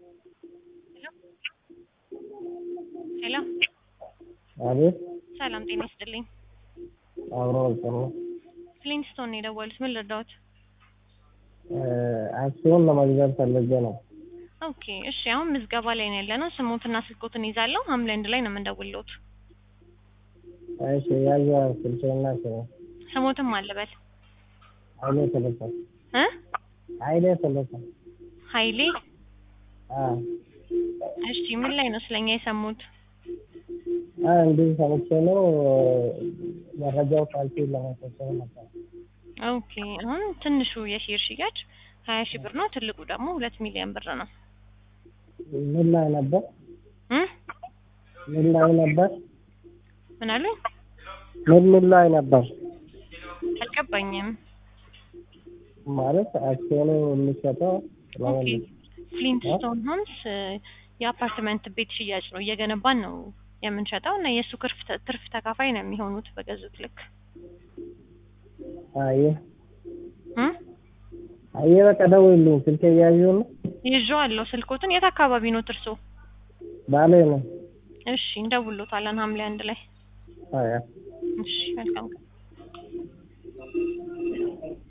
ሄሎ አቤት ሰላም ጤና ይስጥልኝ። አብሮ ጥሩ ፍሊንስቶን ነው የደወሉት። ምን ልርዳዎት? አክሲዮን ለመግዛት ፈልጌ ነው። ኦኬ እሺ፣ አሁን ምዝገባ ላይ ነው ያለነው። ስሞትና ስልኮትን ይዛለሁ። ሐምሌ አንድ ላይ ነው የምንደውልዎት። እሺ ያዥ ስልኬና ስሙ ስሞትም አልበል ኃይሌ ተለፈ እ ኃይሌ ተለፈ ኃይሌ አ እሺ፣ ምን ላይ ነው ስለኛ የሰሙት? አ እንዲህ ሰምቼ ነው መረጃው ካልሲ ለመሰብሰብ ነበር። ኦኬ አሁን ትንሹ የሼር ሽያጭ ሀያ ሺህ ብር ነው። ትልቁ ደግሞ ሁለት ሚሊዮን ብር ነው። ምን ላይ ነበር? እ ምን ላይ ነበር? ምን አሉኝ? ምን ምን ላይ ነበር አልገባኝም። ማለት አክሲዮኑ የሚሸጠው ኦኬ ለምን ፍሊንትስቶን ሆምስ የአፓርትመንት ቤት ሽያጭ ነው እየገነባን ነው የምንሸጠው እና የእሱ ትርፍ ትርፍ ተካፋይ ነው የሚሆኑት በገዙት ልክ አየ እ አየ በቃ ደውልልኝ ስልኬ እያዩ ነው ይዤዋለሁ ስልኮትን የት አካባቢ ነው እርሶ? ባሌ ነው እሺ እንደውሎታለን ሐምሌ አንድ ላይ አያ እሺ መልካም ቀን